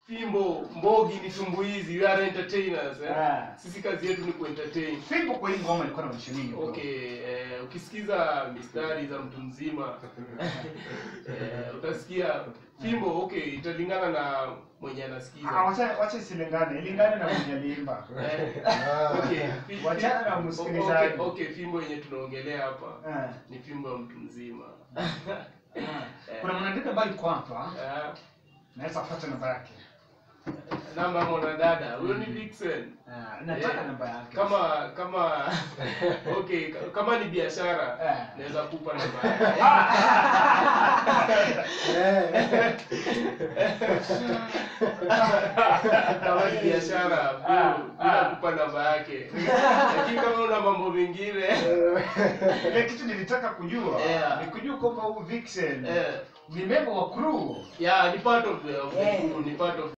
fimbo mbogi ni tumbuizi we are entertainers eh? Ah. sisi kazi yetu ni kuentertain Fimbo kwa hii ngoma ilikuwa na maanisha nini? bro? okay eh, ukisikiza mistari za mtu mzima eh, utasikia fimbo okay italingana na mwenye Ah, anasikiza wacha wacha isilingane, ilingane na mwenye aliimba. Eh, okay, fi- fi- Wachana na o- msikilizaji. okay, okay fimbo yenye tunaongelea hapa Eh. ni fimbo ya mtu mzima Kuna mwanadada ambaye yuko hapa, Eh, naweza kupata namba yake. namba ya mwanadada huyo ni Vixen Ah, nataka Eh, namba yake. kama kama okay ka- kama ni biashara Eh. naweza kupa namba yake kama ni biashara Ah, bila ah. kupa namba yake lakini kama una mambo mengine Ile kitu nilitaka kujua Yeah. ni kujua kwamba huyu Vixen eh, ni member wa crew. yeah ni part of the, of the Eh. crew, ni part of